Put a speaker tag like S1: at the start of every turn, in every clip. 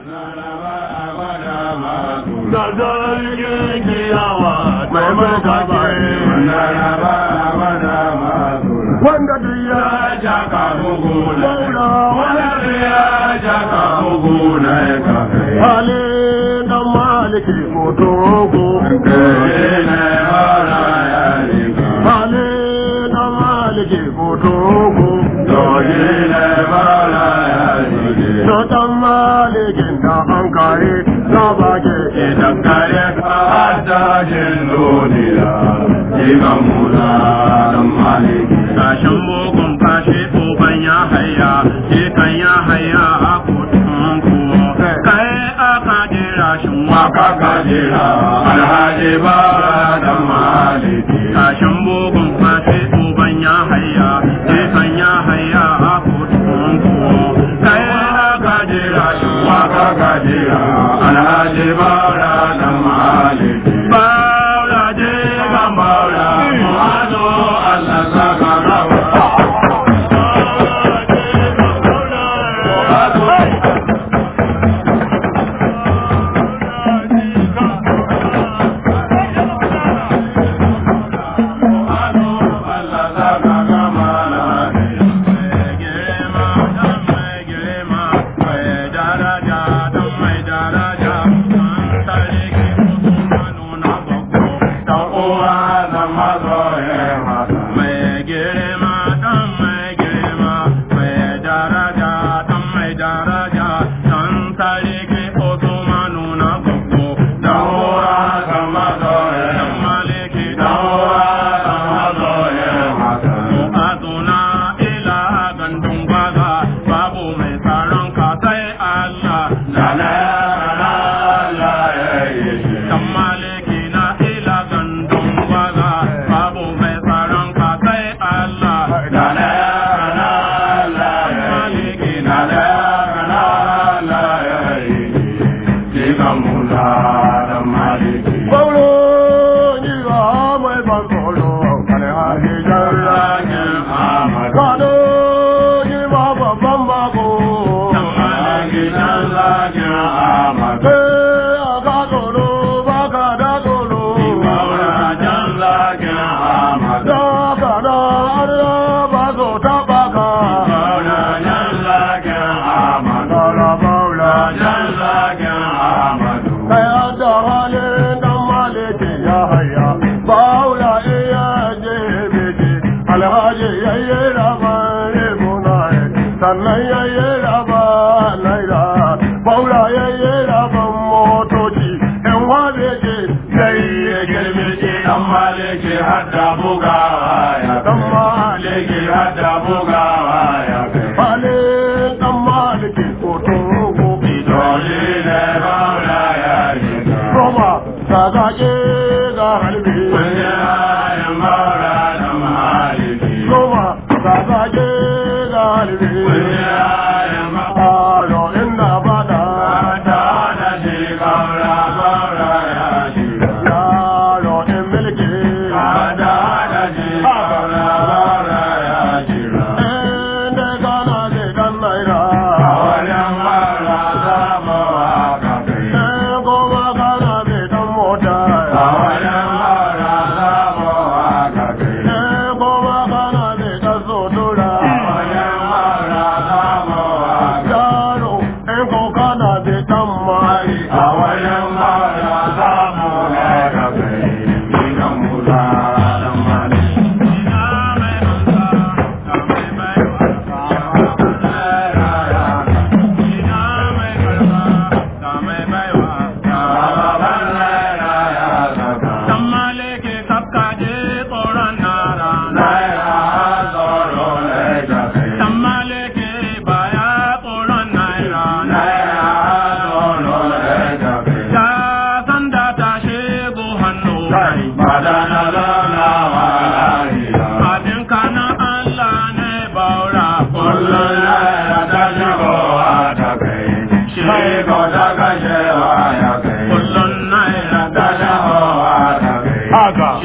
S1: da zargin kiyawa mai martaba wanda duk ya jaka mugu maula wanda duk ya jaka mugu na ya kafe hali dan maliki motogo hali dan maliki motogo to dan malikin da an kare na bage idan kare ka dajin duniya Iman Musa dan maliki
S2: Kashin mugun fashe uban ya haya, kan ya haya a kotun kuwa. Kai aka jira shi
S1: Maka kajira alhaji bara dan maliki
S2: Kashin mugun fashe uban ya haya, kan ya haya a kotun kuwa. Kai aka jira shi
S1: Maka kajira alhaji bara dan maliki
S2: Baula je
S1: Iman Maula Muhammadu Allah saka rawa sannan ya yi raba naira baura ya yi raban motoci yan wabe ce sai ya girme ce dan maliki hadda bugawa ya dan maliki hadda bugawa ya malin dan maliki koto gobe dole ne baura ya yi roma sagaje ga halbi ya baura dan maliki roma sagaje ga halbi Aro inda bada yaro in milki inda gana je dan naira in goma gana je dan mota in goma gana je dan sotura yaro in ko gana je dan mari Haka.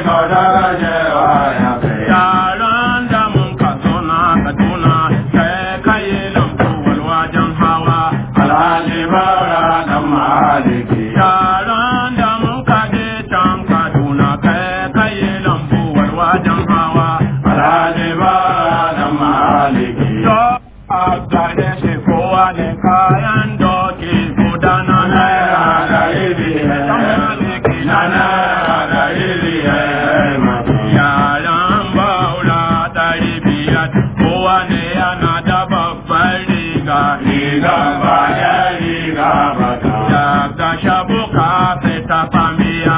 S2: Yaran da mun ka suna Kaduna, sai kai lambu walwajen hawa.
S1: Alhaji ba
S2: kayan doki guda na naira dari biyar dan maliki na naira dari biyar yaran baura dari biyar kowane yana da babbar riga riga baya riga bata daga shabuka sai ta famiya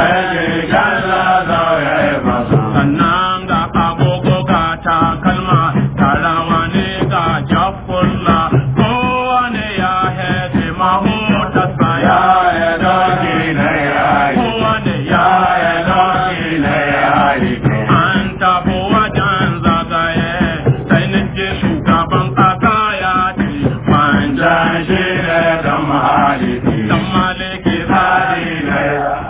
S2: sannan ga agogo ga takalma tarawa ne ga jafulla kowane ya hede mahutarsa ya kowane ya an tabo wajen zagaye sai nake shugaban kasa ya ce manja shi ne dan maliki tsari ne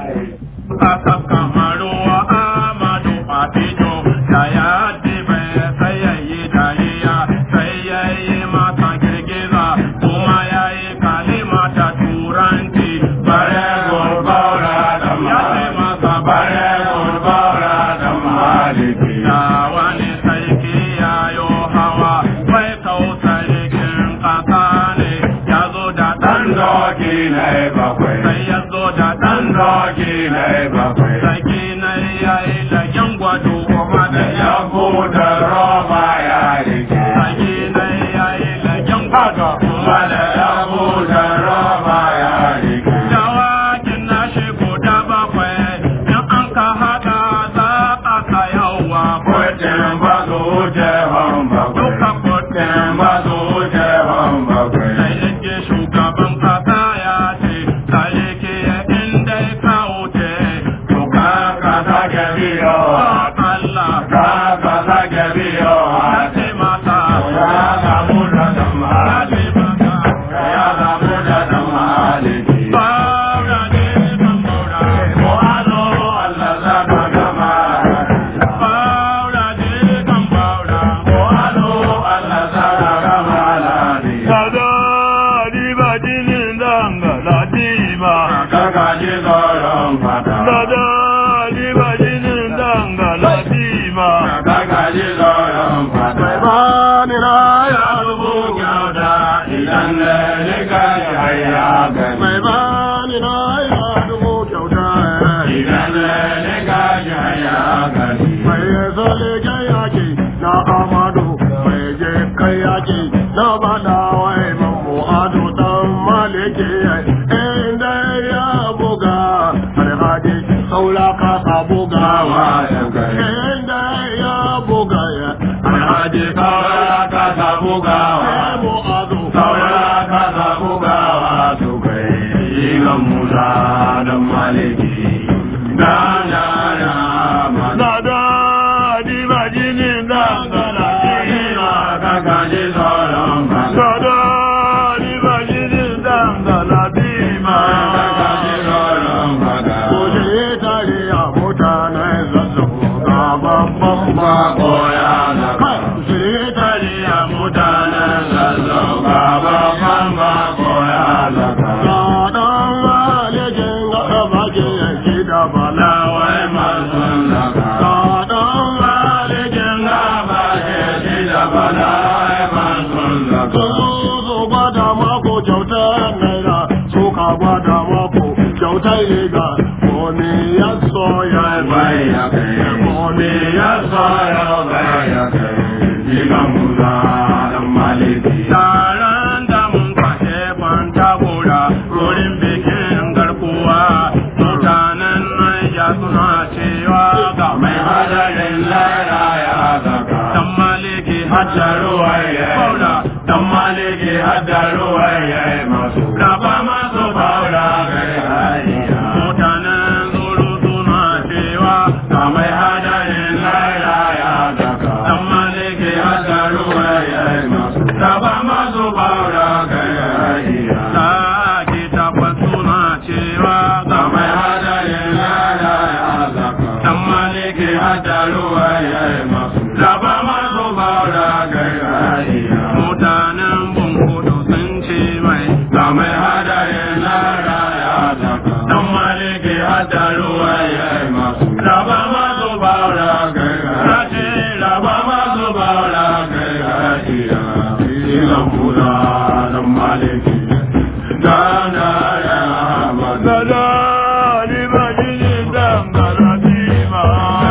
S2: aka kamaruwa amadu fatijo da ya dibe sai ya yi dariya sai ya yi mata girgiza kuma ya yi kalima ta turanci bare gurbaura da ya ce masa bare gurbaura da maliki da wani sarki ya yo hawa wai kausarikin kasa ne ya zo da ɗan doki sai ya zo da ɗan doki sarki na ya yi lagen gwado kuma da ya buɗe roba ya rike sarki na ya yi lagen gwado kuma da ya buɗe roba ya rike dawakin na shi guda bakwai in an ka haɗa za a ka yawa kuɗin ba su wuce duka kuɗin ba su wuce sai yake shugaban kasa ya ce sarki ya inda ka wuce to ka ka sake biyo Allah ka ka sake biyo ya ce mata ya samu da dama ya ce mata ya samu da dama Baura ne kan baura ko alo Allah za ka gama Baura ne kan baura ko alo Allah za ka gama
S1: Sada di bajinin danga la dima.
S2: Kakaji tsoron fata
S1: Sada di bajinin danga la dima.
S2: Kakaji tsoron fata
S1: Bani na ya
S2: Dubu kyauta idan da nika ya gani
S1: Mai bani na ya dubu kyauta.
S2: Idan da nika ya gani
S1: Mai zole kai yaki na amadu. Mai je kai yaki na bada wai mamu ado dan maliki. Inda ya buga alhaji saura kasa bugawa. Inda ya buga ya
S2: Alhaji saura ka samu gawa
S1: mu ado
S2: Saura ka samu gawa su kai Igan Musa da Maliki Dan yara mana
S1: Dada di majinin dangana jina.
S2: Kakaji tsoron fata
S1: Dada di majinin dangana bima.
S2: Kakaji tsoron fata
S1: Kuje tare a mutanen zazzabu ga babban bako ya zaka. Kuje tare a mutanen zazzabu ga babban bako ya zaka. Ga ɗan malejin ga bage yanki da balawai masu zaka. Ga ɗan malejin ga bage yanki da balawai masu zaka. Su gwada mako kyautar naira suka gwada mako kyautar riga komi ya so ya bai ya kai komi ya so ya bai ya kai
S2: Igan Musa da Maliki
S1: taron da mun kwashe kwanta gora wurin bikin garkuwa mutanen Naija suna cewa ga mai hadarin laira ya zaka dan maliki hajjaruwa ya faula dan maliki hajjaruwa ya masu gaba masu faula kai hariya mutanen zuru suna cewa ga mai hadarin laira ya zaka dan maliki hajjaruwa ya masu gaba masu faula kai hariya sake takwas suna cewa ga mai hadarin laira ya zaka dan maliki hajjaruwa ya masu gaba masu faula kai hariya mutanen bunkudu sun ce mai ga mai hadarin laira ya zaka dan maliki hajjaruwa ya masu gaba masu faula kai hariya raba masu faula kai hariya Ilan Musa dan maliki maliki dana ya Ahmad
S2: Dada ni bajini dangana tima.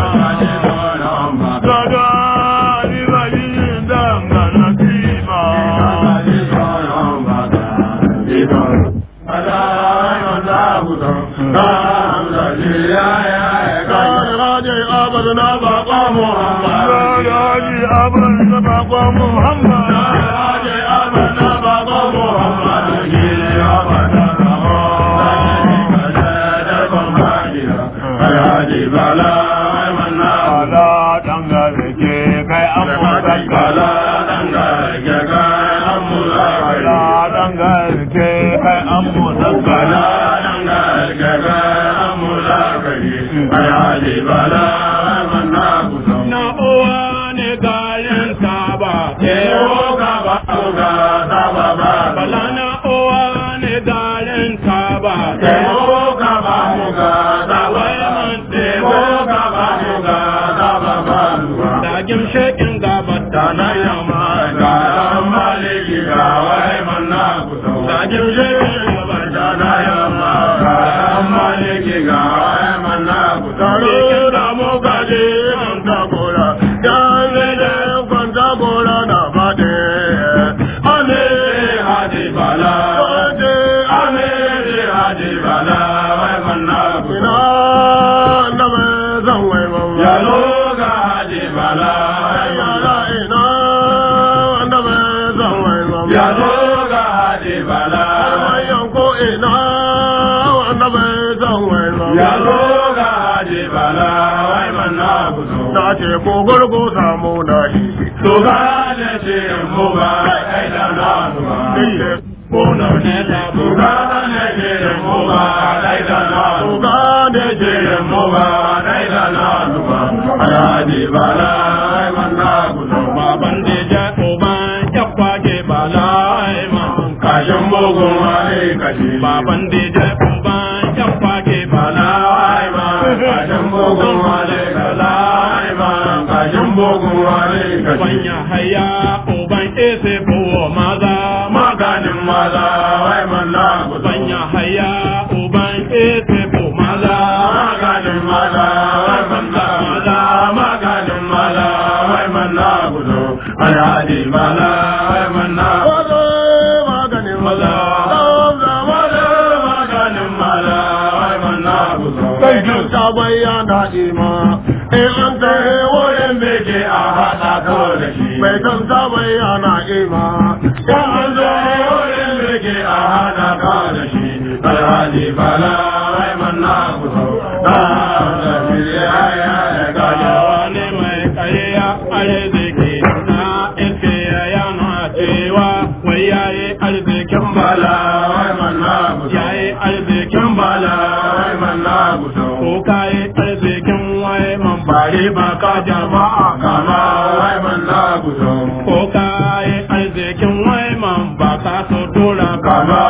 S2: Dada ni bajini dangana tima. Dada ni abin da bakwa Muhammad. Ala dangane ke kai an mutaka. Ala dangane ke kai an mutaka. Na uwa ne gayen taba. Bala na uwa ne gayen taba. Da gimshekin gabar da na yamma. Da gimshekin gabar da na yamma. Tare da mu gaje kwanta gora. Yanzu da kwanta gora na faɗi. Ame
S1: Hadi Bala,
S2: faɗi.
S1: Ame Hadi Bala, wai manna
S2: Ina na mai zan wai mamma.
S1: Ya loga Hadi Bala, wai manna
S2: Yara ina na mai zan wai mamma.
S1: Ya loga Hadi Bala,
S2: Bayan ko ina na mai zan wai mamma.
S1: Ya loga Hadi Bala, wai manna kuzo.
S2: Na ce ko gurgu samu na shi.
S1: Tuga da ce mu ba kai da na tuga.
S2: Bona ne da
S1: Tuga da ce mu ba kai da na tuga.
S2: Tuga ne
S1: ce mu ba kai da na tuga. Hadi Bala, wai manna kuzo.
S2: Baban da ja uban ya kwage balai man.
S1: Kashin bugun wani kashi.
S2: Baban da ja uban ya kwage balai man.
S1: Kashin bugun wani kashi. Kashin bugun wani kashi.
S2: Wanya haya uban ese buwa maza.
S1: Maganin maza wai manna kuzo.
S2: Wanya haya uban ese bu maza.
S1: Maganin maza wai manna maza. Maganin maza wai manna kuzo. Alhaji maza wai manna
S2: Wazo maganin maza.
S1: maza. Maza maganin maza wai manna kuzo.
S2: Kai ta bayyana ima. In an kai wurin
S1: beke a haɗa ko da shi.
S2: Bai san ta bayyana ima.
S1: Ya an zo wurin beke a haɗa ko da shi. Alhaji bala wai manna kuzo. Da da shi ya ya ya gaja.
S2: wani mai kariya arziki na iske yana cewa wai yayi arzikin
S1: Bala
S2: bala
S1: wai manna kuzo.
S2: yayi arzikin bala
S1: Bala wai manna kuzo.
S2: ko kayi arzikin wai man bare ba ka jama'a
S1: Kama wai manna kuzo.
S2: ko kayi arzikin wai man ba ka so tura
S1: Kama